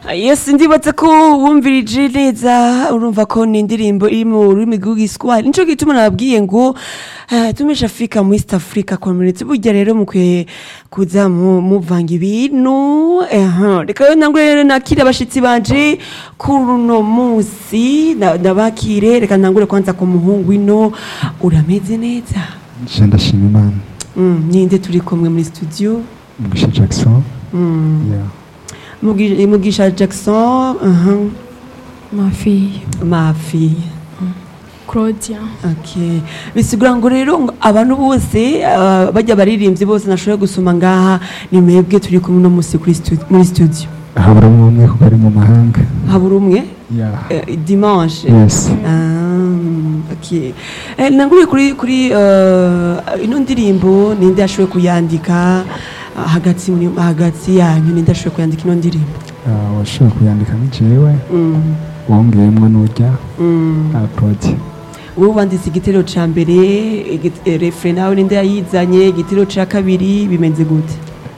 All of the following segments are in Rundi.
Yes ndibaza ko wumvirije neza urumva ko ni indirimbo iri mu rurimi rw'igiswahili nico gituma nababwiye ngo eh, tumisha Africa mu East Africa community burya rero mukwiye kuza mu- muvanga ibintu eha reka rero nangwe rero nakire abashitsi banje kuri uno munsi na- ndabakire reka ntangure kwanza ku muhungu ino urameze neza nje ndashima imana mm, ninde turi kumwe muri studio mugisha jackson mm. yeah. Mugi- mugisha Jackson uh -huh. Ma fille, ma fille Claudia. Okay. bisigura ngo rero ngo abantu bose uh, bajya baririmbyi bose nashoboye gusoma ngaha ni mwebwe turi kumwe no musi kuri stu- muri studio habura umwe kuko ari mu mahanga habura umwe yeah. eh, dimanche yes Ah, okay. Eh, nanguriye kuri kuri uh, ino ndirimbo ninde yashoboye kuyandika ah, hagati muri hagati yanyu ninde yashoboye kuyandika ino ndirimbo uh, washoboye kuyandika ni jewe mm. wongeyemwo n'urya mm. uh, prodi wowe wanditse igitero ca mbere igit- eh, refre nawe ninde yayizanye igitero ca kabiri bimenze gute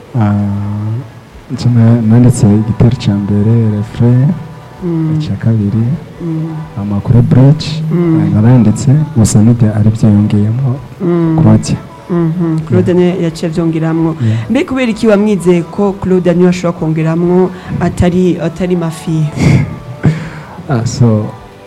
uh, nje na- nanditse igitero ca mbere refre Mm, icya kabiri mm, amakuru bridge Mm. uh, naranditse gusa n'ibyo ari byo yongeyemo mm, prodi mhm. claude niwe yaciye avyongeramwo yeah. mbe kubera iki wamwizeye ko claude niwe ashobora kongeramwo atari atari mafiye ah, so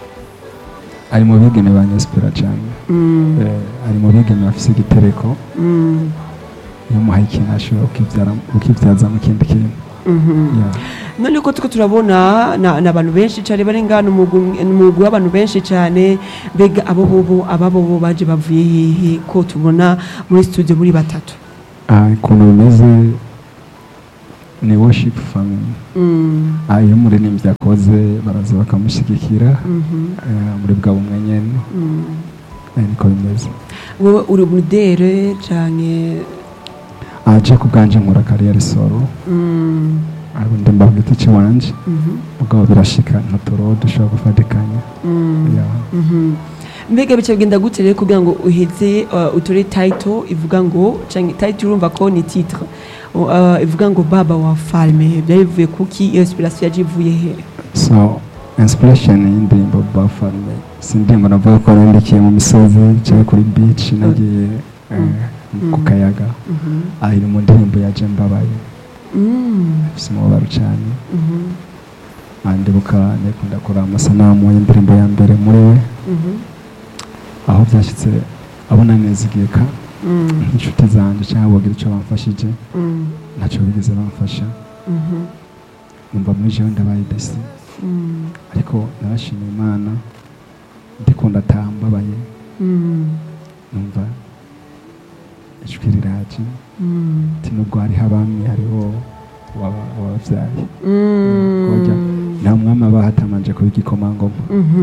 ari mu bigeme banyesipira cyane Mm, eh, ari mu bigeme bafise igitereko mm, iyo umuhaye ikintu ashobora kukibyara- kukibyaza mu kindi kintu mhm. Yeah. none ko tuko turabona na- n'abantu benshi cane bari ngana umugwi w'abantu benshi cane mbega abo bobo ababo bo baje bavuye hehe ko tubona muri studio muri batatu Ah, ukuntu bimeze ni worship family Mm, Ah, iyo umuririmbyi akoze baraza bakamushyigikira mhm, eh, muri bwa bumwe nyene mm. Eh, niko bimeze wowe uri umudere canke aje ku bwanje nkora kariyeri solo mm, ariko ndimba ku giti ciwanje mhm, mugabo birashika ntuturo dushobora gufatikanya mm, Yeah. mhm. mbega bica bigenda gute rero kugira ngo uheze uh, utore title ivuga ngo canke title urumva ko ni titre uh, ivuga ngo baba wa falme byari bivuye kuki iyo inspiration yaje ivuye he so inspiration y'indirimbo bafarme si indirimbo navuga ko nandikiye mu misozi cyangwa kuri beach nagiye eh, ku Mm. kayaga Mhm, ah, iri mu ndirimbo yaje mbabaye mm, ifise umubabaro cyane mhm, Ah, ndibuka nikunda kuraba amasanamu y'indirimbo ya mbere muri we mhm, aho byashyitse abona neza igihe ka mm, nk'inshuti zanjye cyangwa bagira icyo bamfashije mm, ntacyo bigeze bamfasha mhm, numva muri jewe ndabaye desi mm, ariko narashimiye imana ndikunda ataha mbabaye mm, numva ijwi riraje mm, ati nubwo hariho abami hariho waba- wababyaye mm. Kojya, nta mwami aba hatamanje kuba igikomangoma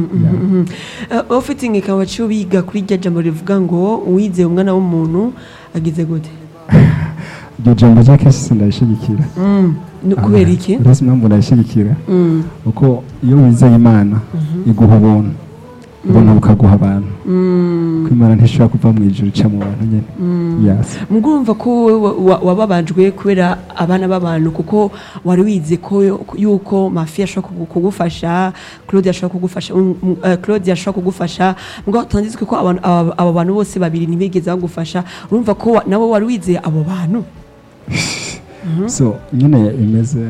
Yeah. ufite ingeka waciye biga kuri rya jambo rivuga ngo uwizeye umwana w'umuntu agize gute iryo jambo rya kesi sindayishigikira Mm, ni kubera iki uretse impamvu ndayishigikira Mm, kuko iyo wizeye imana iguha ubuntu ubuntu bukaguha abantu mm, ko imana ntishobora kuva mu ijuru ica mu bantu nyine mm. yasi mugumva ko wowe wa- wa- wababajwe kubera abana b'abantu kuko wari wize ko yuko mafi ashobora kugu- kugufasha claude ashobora kugufasha um, um, eh, claude ashobora kugufasha mugabo tanditswe ko abantu- aba abo bantu bose babiri ntibigeze bagufasha urumva ko wa- nawe wari wizeye abo bantu so nyine imeze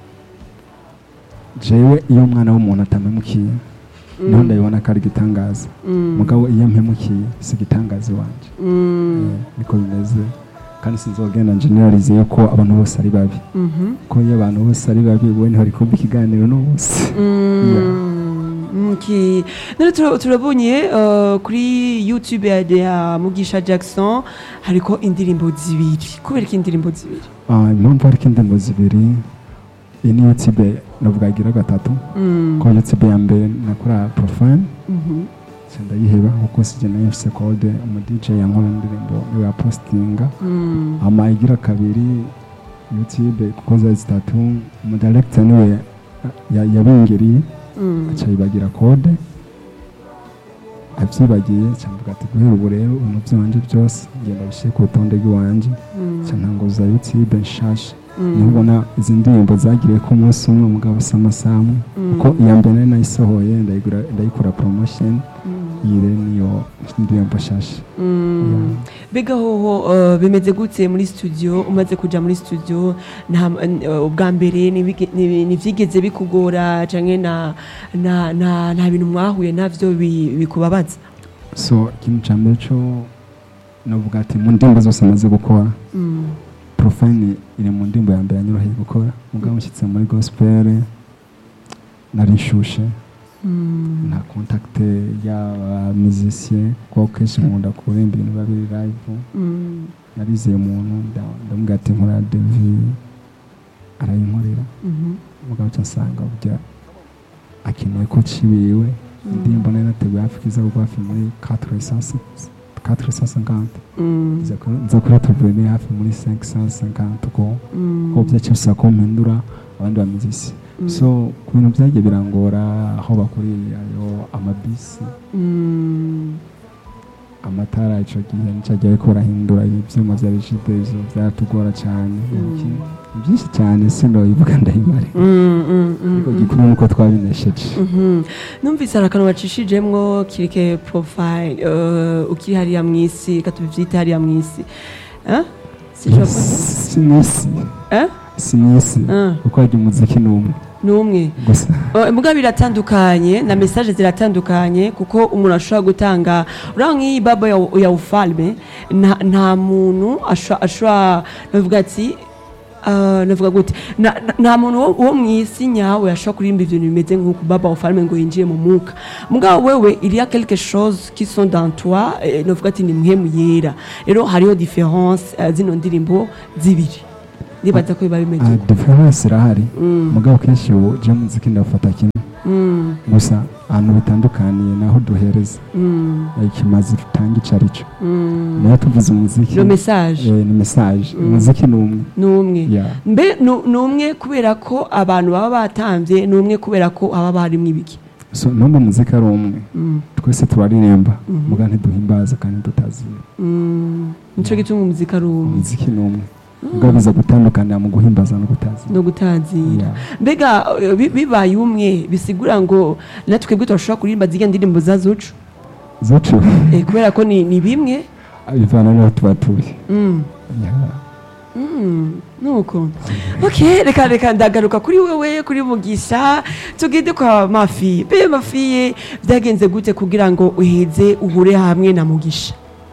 jewe iyo umwana w'umuntu atamemukiye niho ndabibona ko ari igitangaza mugabo iyo mpemukiye si igitangaza iwanje Mm, Eh, niko bimeze kandi sinzogenda generalize yuko abantu bose ari babi mhm. ko iyo abantu bose ari babi we ntihari kumva ikiganiro n'ubusa Mm, okay. None tura- turabonye uh, kuri youtube ya, ya mugisha jackson hariko indirimbo zibiri kubera ko indirimbo zibiri Ah, impamvu hariko indirimbo zibiri iyi ni youtube navuga igira gatatu Mm, ko youtube ya mbere nakora profile mhm, ndayiheba kuko sije nayo mfise code umu DJ yankora indirimbo niwe yapostinga mm, ama igira kabiri youtube kuko zari zitatu umu director niwe ya- yabingiriye mm, aca yibagira code avyibagiye camvuga ati guhera ubu rero ibintu vyanje byose ngenda bishyire ku rutonde rw'iwanje Mm. ca ntanguza youtube nshasha Mm. niho ubona izi ndirimbo zagiriye ko umunsi umwe mugabo si amasaha amwe Mm. kuko iya mbere nari nayisohoye ndayigura- ndayikora promotion Mm. iyi rero niyo ndirimbo nshasha Mm. mbega hoho uh, bimeze gute muri studio umaze kuja muri studio nta uh, ubwa mbere nibige- ni- nivyigeze bikugora canke na na na nta bintu mwahuye navyo bi- bikubabaza so ikintu ca mbere co navuga ati mu ndirimbo zose maze gukora Mm. profile iri mu ndirimbo ya mbere yanyoroheye gukora mugabo nshyitse muri gospel nari nshushe Mm. nta contact y'aba musicien kuko kenshi nkunda kuririmba ibintu biba biri live Mm. narizeye umuntu nda- ndamubwira ati nkora devi arayinkorera Mhm. mugabo ca nsanga burya akeneye ko cibiwe indirimbo nari nateguye hafi kiza kugwa hafi muri 450 Mm. nza kuri- nza kuri tubone hafi muri 550 ko Mm. ko byaciye bisaba ko mpindura abandi bamizisi Mm. so ku bintu byagiye birangora aho bakuriye ayo amabisi Mm. amatara ico gihe nicagiye ariko barahindura ivyuma vya rigitezo vyaratugora cane Iki- ni byinshi cyane sinoyivuga ndayimare Mm, mm, mm, ariko mm. gikuru nuko twabinesheje Mhm. numvise hari akantu bacishijemwo kirike profile uh, ukiri hariya mw'isi reka tubivyite hariya mw'isi Eh? Sinshobora kuvuga. si mwisi Eh? si mwisi Ah. kuko harya umuziki ni umwe n'umwe gusa Uh, muga biratandukanye na message ziratandukanye kuko umuntu ashobora gutanga uriya nk'iyi babo ya, ya ufalme nta, nta muntu asho- ashobora navuga ati uh, navuga gute na, na, nta muntu wo, wo mw'isi nyawe ashobora kuririmba ibintu bimeze nk'uko baba ufalme ngo yinjiye mu mwuka mugabo wewe il y a quelque chose qui sont dans toi eh, navuga ati ni muhemu yera rero hariho difference uh, zino ndirimbo zibiri ndibaza ko biba bimeze Ah, uko. difference irahari Mm, mugabo kenshi ubu je muziki ndafata kimwe mm, gusa ahantu bitandukaniye naho duhereza mm, ikimazi tutanga ico arico mm. nayo tuvuze umuziki le message eh, ni message Mm. umuziki ni umwe n'umwe Yeah. mbe nu- ni umwe kubera ko abantu baba batambye ni umwe kubera ko haba harimo ibiki so numva umuziki ari umwe Mm, twese turaririmba Mhm. muga ntiduhimbaza kandi tutazira mm. nico gituma umuziki ari umwe umuziki ni umwe mugabo biza gutandukanira mu guhimbaza no kutazira no gutazira Yeah. mbega eh, bi- bibaye umwe bisigura ngo natwebwe turashobora kuririmba zirya ndirimbo za zucu zocu Eh, kubera ko ni, ni bimwe bivana n'aho tuba turi mm. Yeah. Mm, nuko ok reka reka ndagaruka kuri wewe kuri mugisha tugende kwa mafi be mafiye byagenze gute kugira ngo uheze uhure hamwe na mugisha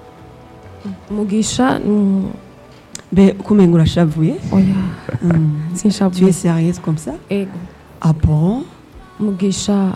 mugisha mm, be kumenga urashavuye oya mm. tu es sinshavuye sérieuse comme ça ego ah bon mugisha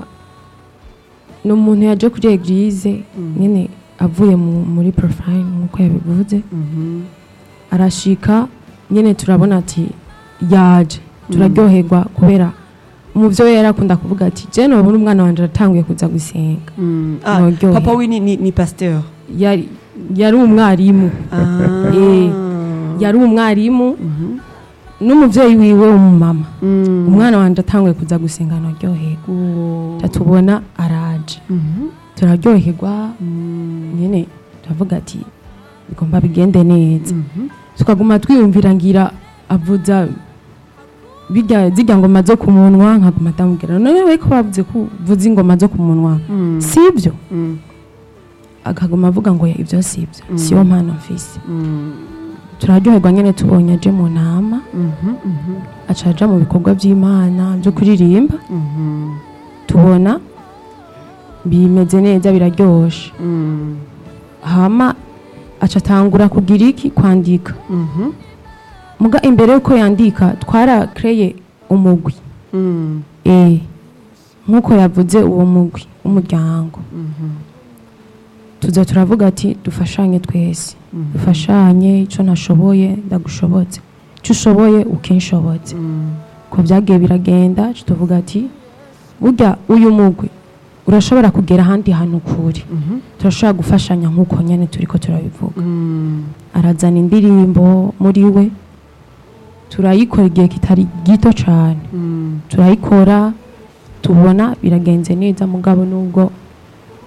ni umuntu yaje kuri eglise nyine avuye mu- muri profile nk'uko yabivuze Mhm. arashika nyine turabona ati yaje turaryoherwa kubera umuvyo yari akunda kuvuga ati je nobona umwana wanje aratanguye kuza gusenga Mm. Ah, Noryohe. papa we ni, ni, ni pasteur yari yari umwarimu ah. Eh, yari umwarimu Mhm. n'umuvyeyi wiwe w'umumama Mm. umwana wanje atanguye kuza gusenga noryoherwa Oh. tatubona araje Mhm. turaryoherwa Mm. nyine turavuga ati bigomba bigende neza Mhm. tukaguma twiyumvira ngira avuza birya zirya ngoma zo ku munwa nkaguma ndamubwira none we ko bavuze ko uvuza ingoma zo ku munwa Mm. si ibyo Mm. akaguma avuga ngo ibyo si ibyo siyo mpano mfise Mm. turaryoherwa nyine tubonye aje mu nama Mhm. Mhm. aca aja mu bikorwa by'imana byo kuririmba Mhm. tubona bimeze neza biraryoshe Mm. hama aca atangura kugira iki kwandika Mhm. muga imbere yuko yandika twarakreye umugwi Mm. eh nk'uko yavuze uwo mugwi w'umuryango Mhm. tuza turavuga ati dufashanye twese Mhm. dufashanye icyo ntashoboye ndagushobotse icyo ushoboye ukinshobotse Mm. ko byagiye biragenda tuca tuvuga ati burya uyu mugwi urashobora kugera ahandi hantu kure Mhm. turashobora gufashanya nk'uko nyine turi ko turabivuga Mm. arazana indirimbo muri we turayikora igihe kitari gito cyane Mm. turayikora tubona biragenze neza mugabo nubwo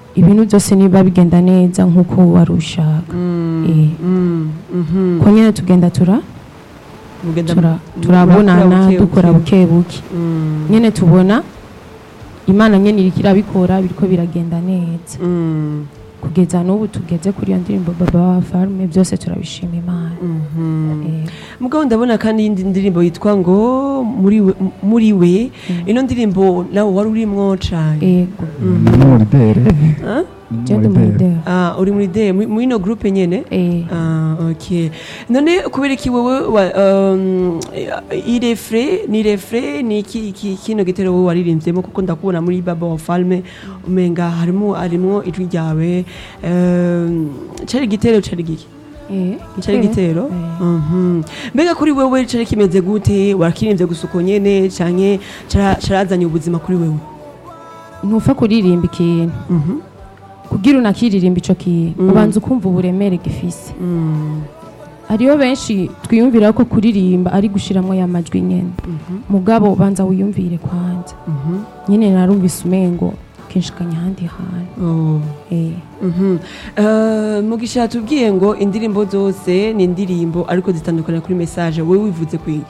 ibintu byose niba bigenda neza nk'uko wari ushaka Eh, Mm, mhm. ko nyine tugenda tura Mugenda- tura- murakura turabonana buke dukora buke. buke buke Mm, nyine tubona imana nyine iriko irabikora biriko biragenda neza mm, kugeza n'ubu tugeze kuri iyo ndirimbo baba wa farume byose turabishima imana mhm. Eh, mugabo ndabona kandi iyindi ndirimbo yitwa ngo muri we, muri we. ino ndirimbo nawe wari urimwo cane yego ni n'umuridere Ah? ni jende n'umuridere umudera Ah, uri muri de muri muri ino groupe nyene Eh, Ah, ok none kubera iki wewe wa- um, irefre ni refre ni iki iki- kino gitero wowe waririmvyemo kuko ndakubona muri baba wa falme umenga harimo harimo ijwi ryawe um, cari igitero cari giki eh, cari igitero Eh. Mhm. mbega kuri wewe cari kimeze gute warakirimbye gusa uko nyene canke cara- carazanye ubuzima kuri wewe ntupfa kuririmba ikintu Mhm. kugira unakiririmba ico kintu Mm. ubanza ukumva uburemere gifise Mm. hariho benshi twiyumvira ko kuririmba ari gushiramwo ya majwi nyene mugabo banza wiyumvire kwanza Mhm. nyine narumvise umengo kinshikanya ahandi hantu Oh. eh, Mhm. Eh, mugisha tubwiye ngo indirimbo zose ni indirimbo ariko zitandukana kuri message wowe wivuze kwiki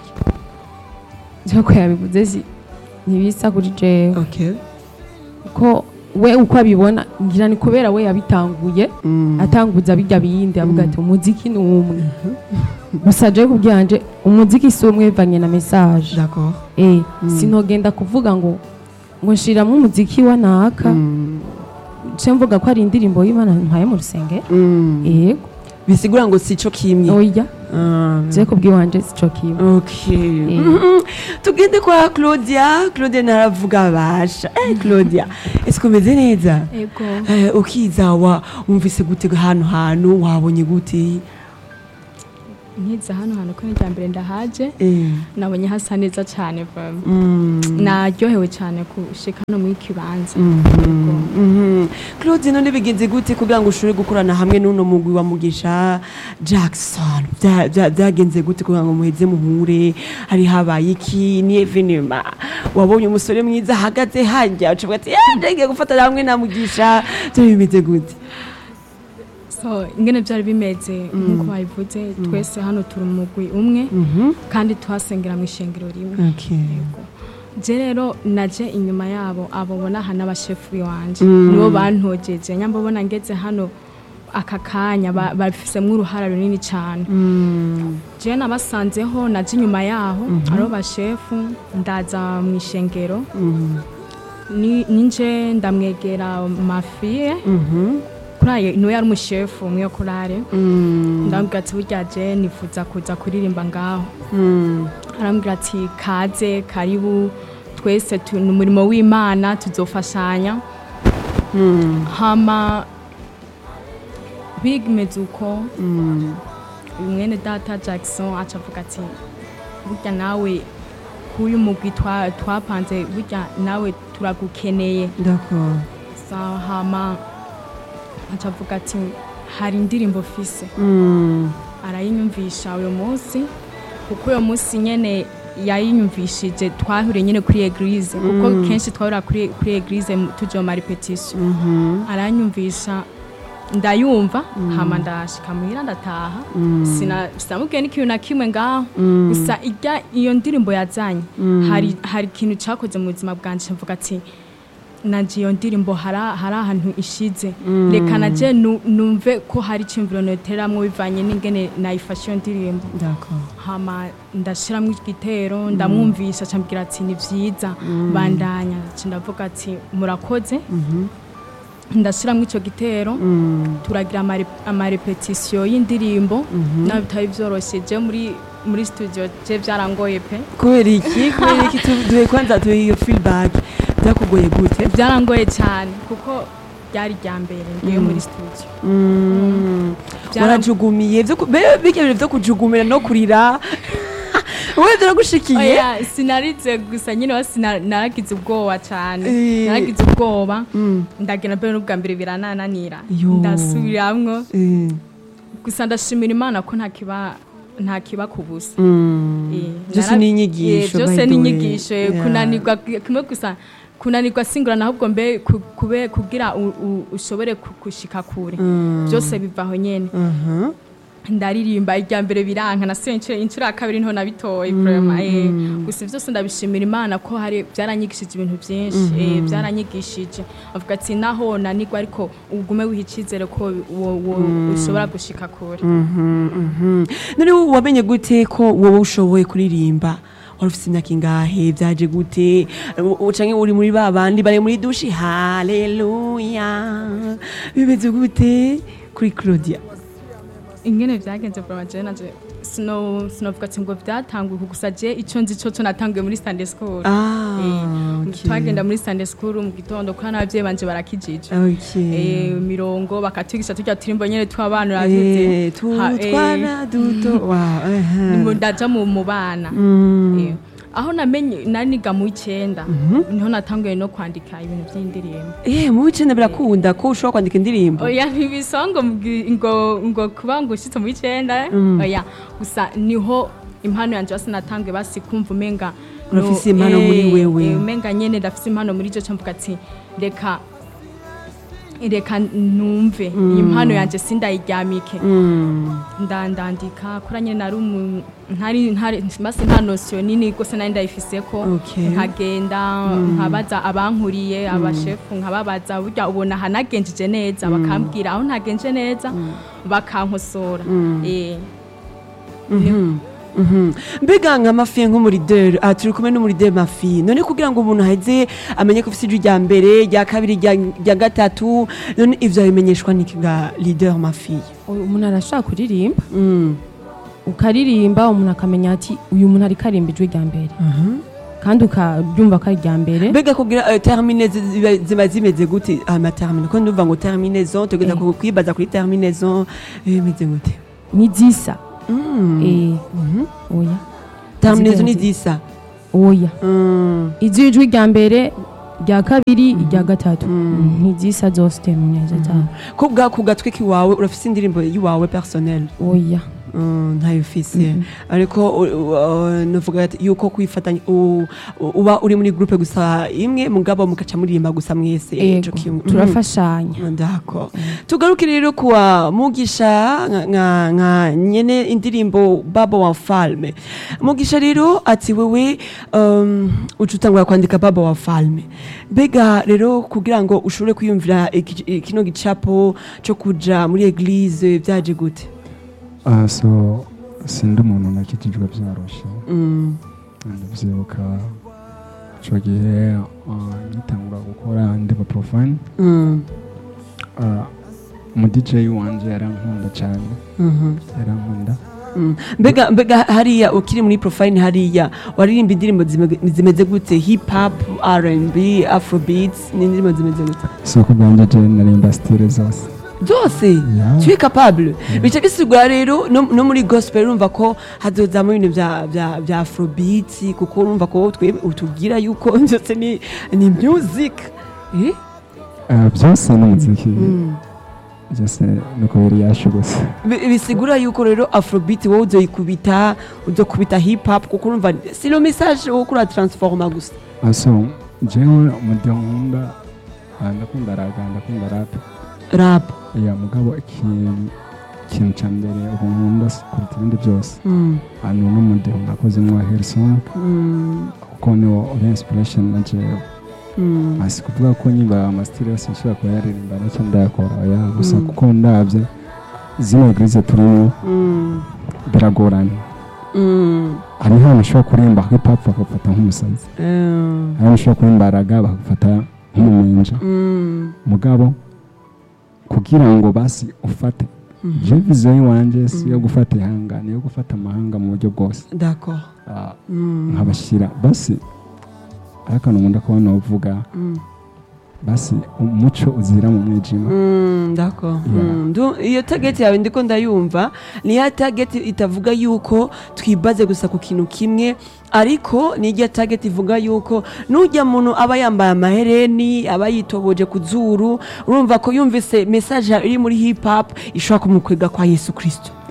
ko yabivuze si ntibisa kuri jewe okay ko we uko abibona ngira ni kubera we yabitanguye Mm. atanguza bijya biyindi avuga ati umuziki ni umwe gusa je kubyanje umuziki si umwe bivanye na message d'accord eh sinogenda kuvuga ngo ngo nshiramo umuziki wa naka Mm. ce mvuga ko ari indirimbo y'imana ntwaye mu rusenge Mm. yego bisigura ngo sico kimwe oya Ah. je kubwiwanje sico kimwe Okay. Eh. Mhm. tugende kwa claudia claudia naravuga basha eh, claudia ese umeze neza Ego. Eh, ukiza wa wumvise gute hano hantu wabonye gute Nkiza hano hantu ko n'irya mbere ndahaje Eh. nabonye hasa neza cyane vraiment. Mm. naryohewe cyane gushika no muri kibanza Mhm. claude none bigenze gute kugira ngo ushobore gukorana hamwe n'uno mugwi wa mugisha jackson Bya- bya- byagenze gute kugira ngo muheze muhure hari habaye iki ni evenema wabonye umusore mwiza ahagaze hajya ucavuga ati "Eh, ndagiye gufatana hamwe na mugisha byo bimeze gute so ingene byari bimeze nk'uko babivuze twese hano turi umugwi umwe kandi tuhasengera mu ishengero rimwe okay. Yego. je rero naje inyuma yabo abo bona hano abashefu biwanje nibo bantogeje nyamba bona ngeze hano aka kanya ba- bafisemwo uruhara runini cyane je nabasanzeho naje inyuma yaho aribo bashefu ndaza mu ishengero ni- ninje ndamwegera mafiye kuraye niwe yari umushefu umwe yo kurare ndamubwira ati burya je nifuza kuza kuririmba ngaho arambwira ati kaze karibu twese tu- ni umurimo w'imana tuzofashanya hama bigimeze uko mwene data jackson aca avuga ati burya nawe kuyu mugwi twa- twapanze burya nawe turagukeneye d'accord Sa- hama aca avuga ati hari indirimbo fise arayinyumvisha uyu munsi kuko uyu munsi nyene yayinyumvishije twahuriye nyene kuri eglise kuko kenshi twahurira kuri kuri eglise mu- tuje mu marepetition aranyumvisha ndayumva hama ndashika muhira ndataha Sina- sinamubwiye n'ikintu na kimwe ngaho gusa irya iyo ndirimbo yazanye hari hari ikintu cakoze mu buzima bwanje mvuga ati nanje iyo ndirimbo hari hari ahantu ishize reka naje nu- numve ko hari icyumviro noteramwo bivanye n'ingene nayifashe iyo ndirimbo d'accord hama ndashiramwo igitero ndamwumvisha acambwira ati ni vyiza bandanya Ca ndavuga ati murakoze ndashiramwo ico gitero turagira amare- amarepetisiyo y'indirimbo nawe bitari vyoroshe je muri muri studio je vyarangoye pe kubera iki kubera iki Tu- duhe kwanza tuhe iyo feedback byakugoye gute vyarangoye cyane kuko ryari rya mbere ngiye muri studio Mm. Byara- warajugumiye vyo ku- be- birya bintu vyo kujugumira no kurira wewe biragushikiye oya sinarize gusa nyine wa sina- naragize ubwoba cyane Eh. naragize ubwoba Mm. ndagenda mbere n'ubwa mbere biranananira Yo. ndasubiramwo Eh. gusa ndashimira imana ko ntakiba nta kiba ku busa Mm. Eh, byose nara- ni inyigisho Eh, byose by ni the way. inyigisho eh, Yeah. kunanirwa kimwe gusa kunanirwa singurana ahubwo mbe ku- kube kugira u- u- ushobore ku- gushika kure byose bivaho nyene Mhm. ndaririmba irya mbere biranka nasuye inshuro inshuro ya kabiri nto nabitoye vraiment eh gusa byose ndabishimira imana ko hari byaranyigishije ibintu byinshi eh byaranyigishije avuga ati naho nanigwa ariko ugume wiha icyizere ko wo- wo- ushobora gushika kure Mhm, mhm. none wowe wamenye gute ko wowe ushoboye kuririmba wari ufite imyaka ingahe byaje gute U- canke uri muri ba bandi bari muri dushi haleluya bimeze gute kuri claudia ingene byagenze vraiment je nanje sino sinovuga ati ngo byatanguye gusa je ico nzi cyo cyo natanguye muri Sunday school Ah, Eh, okay. twagenda muri Sunday school mu gitondo kuko n'abavyeyi banje barakijije Okay. eh mirongo bakatwigisha turya turimbo nyene tw'abana Eh, tu- Ha, eh, twana duto wow, aha. ngo ndaja mu mu bana Mm. Eh, aho namenye naniga mu icenda niho natanguye no kwandika ibintu by'indirimbo Eh, mu wicenda birakunda ko ushobora kwandika indirimbo oya ntibisongo ngo ngo kuba ngo ushitse mu icenda oya gusa niho impano yanje basi natanguye basi kumva umenga no- Urafise impano eh, muri wewe. eh, umenga nyene ndafise impano muri jo camvuga ati reka reka numve iyi mpano yanje sindayiryamike Mm. ndandandika kuri nyine nari umu- ntari ntari basi nta nosiyo nini rwose nari ndayifiseko Okay. nkagenda nkabaza abankuriye abashefu nkababaza burya ubona hanagenjeje neza bakambwira aho ntagenje neza bakankosora Eh, Mhm. mbega nka mafi nk'umurideri aha turi kumwe n'umurideri mafi none kugira ngo umuntu aheze amenye ko ufite ijwi rya mbere rya kabiri rya- rya gatatu none ivyo abimenyeshwa n'iki ga leader mafi Uyu umuntu arashaka kuririmba Mm. ukaririmba umuntu akamenya ati uyu muntu ariko arimba ijwi rya mbere kandi ukabyumva ko ari irya mbere mbega kugira eh, termine zi- ziba- ziba zimeze gute amatermine ko ndumva ngo terminaison tugenda Eh. ku- kwibaza kuri terminaison eh, bimeze gute ni zisa Mm. Eh, oya terminaison ni Zigira zisa oya Mm. iz'ijwi rya mbere rya kabiri irya gatatu ntizisa zose neza cyane ko bwa ku gatwe k'iwawe urafise indirimbo y'iwawe personnel oya Mm, ntayo ufise ariko u- u- uh, novuga ati yuko kwifatanya u- u- uba uri muri groupe gusa imwe mugabo mugaca muririmba gusa mwese ego ico kimwe. turafashanya Mm, ndako tugaruke rero kuwa mugisha nka- nka nka nyene indirimbo babo wa falme mugisha rero ati wewe um, uca utangura kwandika babo wa falme mbega rero kugira ngo ushobore kwiyumvira iki- kino gicapo co kuja muri eglise vyaje gute Ah, so sindi umuntu nakijijwe byaroshe Mm. ndabyibuka ico gihe ah, ngitangura gukora ndiba profane Mm. mu DJ wanje yarankunda cyane Mhm. yarankunda Mm. mbega mbega hariya ukiri muri profile hariya waririmba indirimbo zime- zimeze gute hip hop R&B afrobeats ni indirimbo zimeze gute so ku bwanjye je narimba stile zose zose Yeah. tu es capable bica bisigura rero no, no muri gospel urumva ko hazozamo ibintu vya vya vya afrobeats kuko urumva ko twe utubwira yuko byose ni ni music eh Ah, byose ni umuziki Mm. byose nuko biri yashu gusa Bi- bisigura yuko rero afrobeat wowe uzoyikubita uzokubita hip hop kuko urumva si le message wo kura transforma gusa Ah, so jewe umudyo nkunda ah, ndakunda raga ndakunda rap rap ya mugabo ikintu ikintu cya mbere ubu nkunda si kuruta ibindi byose mm. hano n'umudyo nakozemo wa Hillsong Mm. kuko niwo uri inspiration na jewe Mm. si kuvuga ko nyimba amasitiri yose nshobora kuba yaririmba nacyo ndayakora oya gusa Mm. kuko ndabye zino eglise turimo Mm. biragorana Mm. hari ahantu ushobora kuririmba hip hop bakagufata nk'umusazi Eh. hari ahantu ushobora kuririmba raga bakagufata nk'umumenja Mm. mugabo kugira ngo basi ufate je viziyo y'iwanje si iyo gufata ihanga ni iyo gufata amahanga mu buryo bwose d'accord Ah, Mm. nkabashyira basi ari akantu nkunda kubona uvuga Mm. basi umuco uzira mu mwijima Mm, d'accord Yeah. Mm, ndu- iyo target yawe ndiko ndayumva ni ya target itavuga yuko twibaze gusa ku kintu kimwe ariko ni irya target ivuga yuko nujya muntu aba yambaye amahereni aba yitoboje ku zuru urumva ko yumvise message iri muri hip hop ishobora kumukwega kwa Yesu Kristo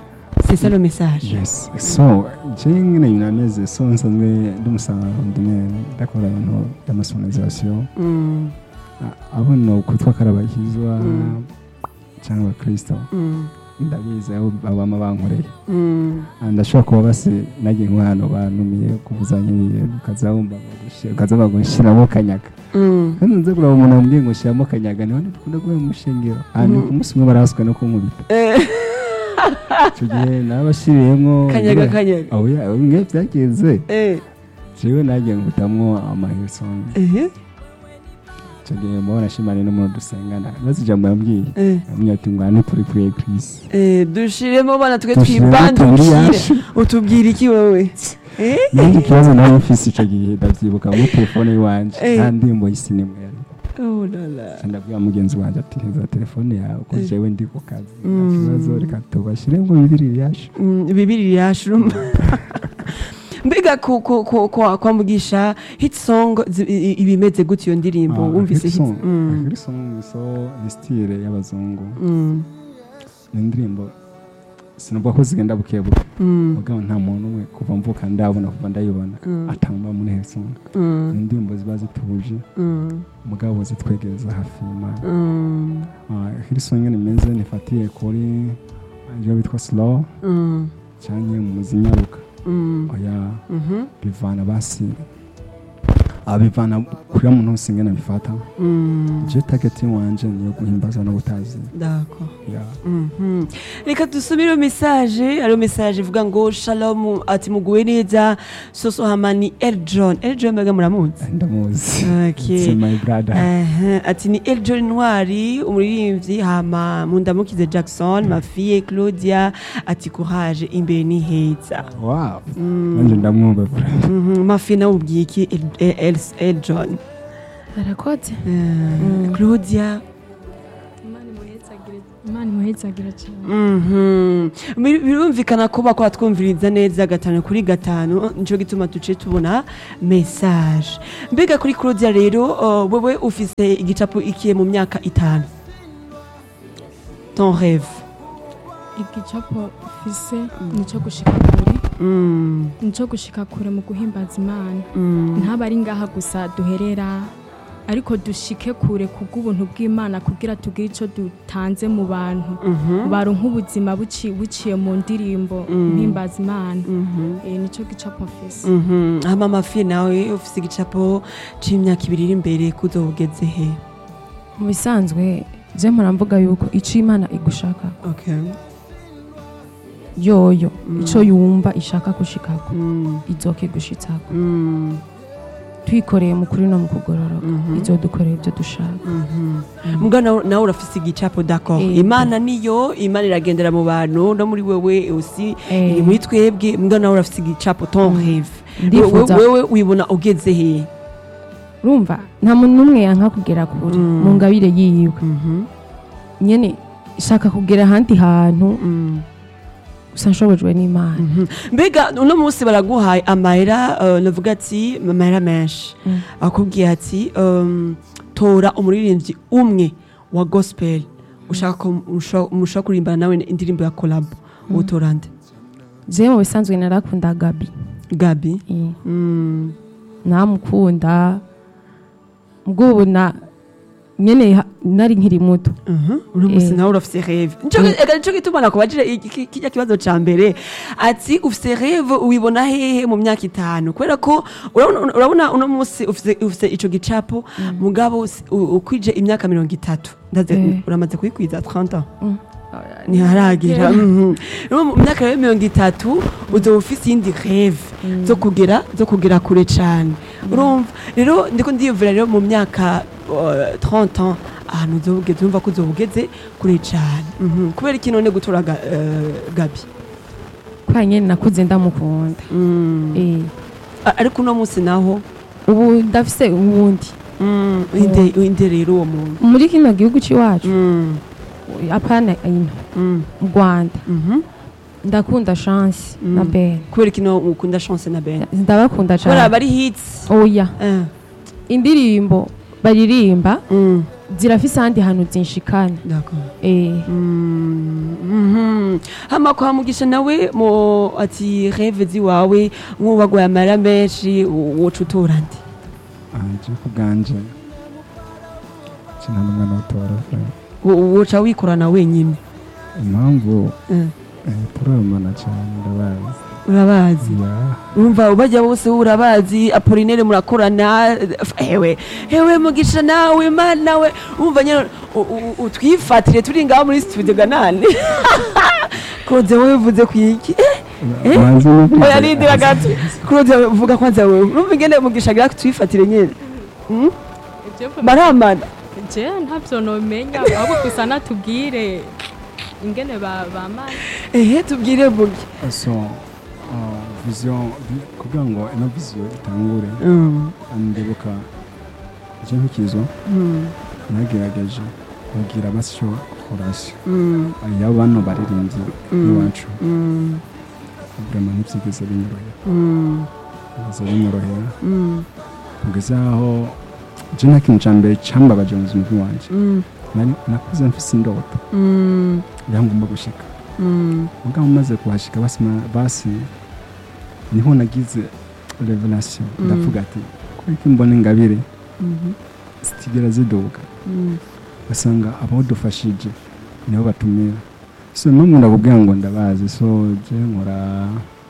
c'est ça le message yes so je nyine binameze so nsanzwe ndi umusanzwe ndakora ibintu by'amasonorizasiyo Mm, abona kwitwa karabakizwa Mm. cyangwa abakristo mm, ndabizi aho abama bankoreye mm. Ah, ndashobora kuba basi nagiye nk'ahantu banumiye kuvuzanya ibintu ukaza wumva bagushira- ukaza bagushyiramo kanyaga Mm. kandi nze kureba umuntu wambwiye ngo shyiramo kanyaga niho dukunda guhera mu shengero ahantu ku munsi umwe barahaswe no kunkubita Eh, icyo gihe nabashyiriyemo kanyaga kanyaga aho ya bimwe byagenze Eh, jewe nagiye ngutamwo amahirisongi ehe, icyo gihe mubona nashimaniye n'umuntu dusengana maze ijambo yambwiye eh, yambwiye ati ngwane turi kuri eglise eh, dushiremo bana twe Dushiremo tubiri twibandukire yacu. utubwira iki wowe Eh? nanjye ikibazo nari mfise icyo gihe ndabyibuka muri telefone y'iwanje Eh. nta ndirimbo y'isinemwe yari Oh la la. ndabwira mugenzi wanjye ati ntiza telefone yawe ko Eh. jewe ndi ku kazi nta Mm. kibazo reka tubashyiremo bibiri yacu Mm, bibiri yashuruma mbega ku- ku- ku- kwa kwa mugisha hit song zi- i- i- ibimeze gutyo iyo ndirimbo wumvise hit Mm, hirisong so ni stile y'abazungu mm, ni indirimbo sinavuga ko zigenda buke buke mm, mugabo nta muntu umwe kuva mvuka ndabona kuva ndayibona Mm. atamba muri hirisong mm, ni indirimbo ziba zituje mm, mugabo zitwegereza hafi y'imana mm, hirisong nyine imeze nifatiye kuri ibyo bitwa slow mm, cyangwa mu zinyaruka mm, oya mhm, bivana basi abivana kuri ya muntu wese ingana bifata mm. je target wanje niyo guhimbaza no gutazi D'accord. ya Mhm. reka dusubire message ariyo message ivuga ngo shalom ati muguwe neza soso hamani eljon eljon mbega muramuzi ndamuzi Okay. it's my brother Aha, ati ni eljon ntwari umuririmbyi hama mundamukize jackson mafiye claudia ati courage imbere ni heza wow nanje ndamwumva bra Mhm, mafiye nawe ubwiye iki El- El- El- eljon arakoze Eh, claudia imana imuhezagira cyane Mhm. Bir- birumvikana ko bakora twumviriza neza gatanu kuri gatanu nico gituma duce tubona message mbega kuri claudia rero uh, wewe ufise igicapo ikiye mu myaka itanu ton rêve igicapo ufise nico gushika kure Mm, nico gushika kure mu guhimbaza imana mm, ntaba ari ngaha gusa duherera ariko dushike kure kubw'ubuntu bw'imana kugira tugire ico dutanze mu bantu mhm, baronka ubuzima buci- buciye mu ndirimbo Mm. mpimbaza imana mhm, Eh, nico gicapo mfise mhm. hama mafi nawe ufise igicapo c'imyaka ibiri iri imbere kuzo ugeze he mu bisanzwe je mpora mvuga yuko ico imana igushaka okay yoyo Mm. ico yumva ishaka gushikako mm, izoke gushitsako mm, twikoreye mu kuri no mu kugororoka Mhm. izodukorera ibyo dushaka mhm. muga nawe nawe urafise igicapo d'accord Yego. imana niyo imana iragendera mu bantu no muri wewe usi Eh. iri muri twebwe muga nawe urafise igicapo ton rêve Ndifuza- wewe wewe wibona ugeze he urumva nta muntu n'umwe yanka kugera kure Mm. mu ngabire yiwe Mhm, nyene shaka kugera ahandi hantu mm, gusa nshobojwe n'imana mhm. mbega uno munsi baraguhaye amahera uh, navuga ati amahera menshi Mm. akubwiye ati um, tora umuririmbyi umwe wa gospel ushaka ko musho- mushobora kurimbana nawe indirimbo ya collab utora nde jewe mu bisanzwe narakunda gabi gabi Eh, Mm. namukunda bw'ubu na nyene ha- nari nkiri muto Mhm. uno munsi Eh. nawe urafise rêve nico Mm. ega nico gituma nakubajije iki- kirya kibazo ca mbere ati ufise rêve ubibona hehe mu myaka itanu kubera ko urabona urabona uno munsi ufise ufise ico gicapo mugabo usi- u- ukwije imyaka mirongo itatu ndaze Eh. uramaze kuyikwiza 30 ans Mm. ntiharagera Mhm. Rero mu myaka rero mirongo itatu uzoba ufise iyindi rêve zo kugera zo kugera kure cane urumva rero ndiko ndiyumvira rero mu myaka uh, 30 ans ahantu uzoba ugeze urumva ko uzoba ugeze kure cane Mhm. kubera iki none gutora ga- eh, gabi kubera nyene nakuze ndamukunda Mm. Eh, A- ariko uno munsi naho ubu ndafise uwundi mm, inde inde rero uwo muntu muri kino gihugu c'iwacu Mm, apana ino mm, mu rwanda mhm. ndakunda chance Mm. na ben kubera iki no ukunda chance na ben ndabakunda kubera cane bari hits oya Eh, indirimbo baririmba mm, zirafise ahandi hantu zinshikana d'accord eh Mm, mhm. hama kwa mugisha nawe mo ati reve ziwawe nk'uwagwaye amara menshi woca utora nde anje ku bwanje kina n'umwana w'utora Wo- woca wikorana wenyine impamvu Eh, eh, turabana cyane ndabazi urabazi ya urumva bajya bose urabazi apolinere murakorana hewe hewe mugisha nawe mana we urumva nyine u- u- utwifatire turi ngaho muri studio ganane kuroze wowe uvuze ku iki Eh? Banze n'ubwiza. oya nindira gato kuroze vuga kwanza wewe urumva ingene mugisha gira twifatire nyine Mm? baramana je ntavyo nomenya ahubwo gusa natubwire ingene ba- bamana ehe tubwire mugi so uh, vision vi- kugira ngo ino vision itangure Mm, ndibuka icyo nkikizo mm, nagerageje kugira basyo korasiyo mm, aya bano baririmbyi Mm. iwacu mm, vraiment ntibyigeze binyorohera mm, biza binyorohera mm, kugeza aho je nta kintu ca mbere cambabaje mu buzima bw'iwanje mm, Nari- nakuze mfise indoto mm, yangomba gushika mm, mugabo maze kuhashika basi basi niho nagize revelation Mm. ndavuga ati kuko mbona ingabire mhm, zitigera ziduga mm. basanga abadufashije nibo batumira so no ndakubwira ngo ndabazi so je nkora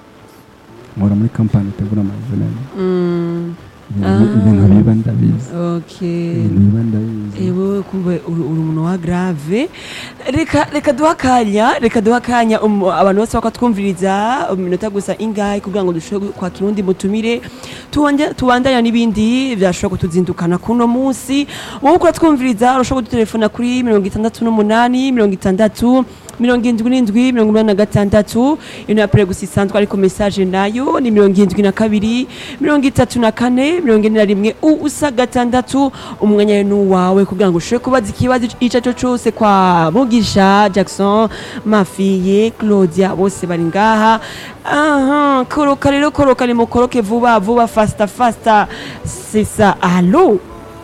nkora muri kampani itegura amavenema Mm, ibintu Ah. ibintu biba ndabizi okay ibintu biba ndabizi ewe kumbe uri uri umuntu wa grave reka reka duha akanya reka duha akanya um, abantu bose bakatwumviriza mu minota gusa ingahe kugira ngo dushobore kwakira undi mutumire Tuwanje- tubandanya n'ibindi byashobora kutuzindukana kuno munsi wowe ukora twumviriza urashobora kudutelefona kuri mirongo itandatu n'umunani mirongo itandatu mirongo indwi n'indwi mirongo inani na gatandatu ino yapure gusa isanzwe ariko mesaje nayo ni mirongo indwi na kabiri mirongo itatu na kane mirongo ine na rimwe ubusa gatandatu umwanya ni uwawe kugira ngo ushobore kubaza ikibazo icyo ari cyo cyose kwa mugisha jackson mafiye claudia bose bari ngaha aha koroka rero koroka nimukoroke vuba vuba fasita fasita sisa alo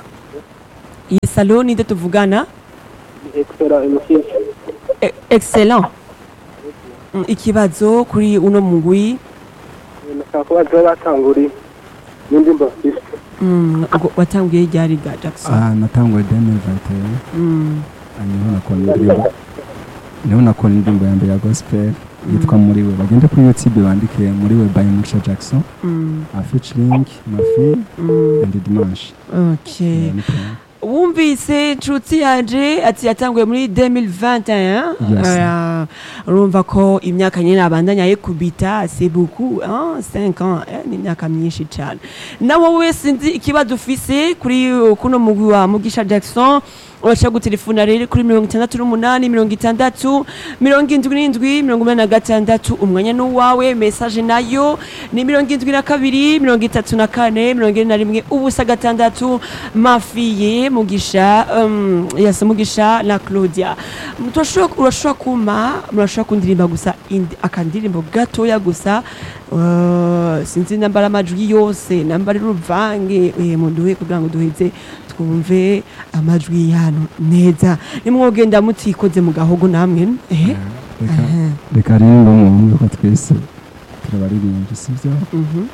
yes alo ninde tuvugana Excellent, MC. E- excellent Mm, ikibazo kuri uno mugwi Nashaka kubaza batanguri n'indirimbo mfise. Mm, ubwo watanguye ryari ga jackson ah natanguye 2021 Mm, niho nakora indirimbo niho nakora indirimbo ya mbere ya gospel yitwa muri we bagende kuri youtube bandike muri we by Mugisha Jackson mm, a featuring Mafi mm. and Dimanche okay Yeah, ni plan. wumvise nshuti yanje ati yatanguye muri 2021 Yes. Ah, urumva ko imyaka nyine abandanya yikubita c'est beaucoup hein, 5 ans eh, ni imyaka myinshi cyane nawe wese nzi ikibazo ufise kuri uh, kuno mugwi wa mugisha jackson urashobora gutelefona rero kuri mirongo itandatu n'umunani mirongo itandatu mirongo indwi n'indwi mirongo inani na gatandatu umwanya ni uwawe mesaje nayo ni mirongo indwi na kabiri mirongo itatu na kane mirongo ine na rimwe ubusa gatandatu mafiye mugisha um, yasa mugisha na claudia Turashobora- urashobora kuma murashobora kundirimba gusa indi- akandirimbo gatoya gusa uh, sinzi nambara amajwi yose nambara uruvange eh, muduhe kugira ngo duheze twumve amajwi yano neza nimwogenda mutikoze mu gahogo namwe eh? reka Aha. reka rero mwumve ko twese turabaririmbyi sibyo Mhm.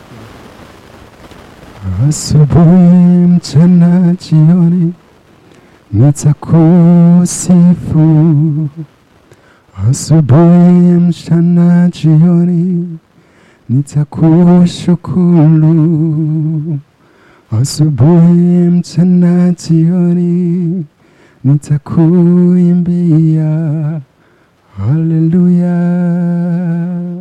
asubuhi mchana jioni nitakusifu asubuhi mchana jioni nitakushukuru asubuhi mchana jioni nitakuimbia haleluya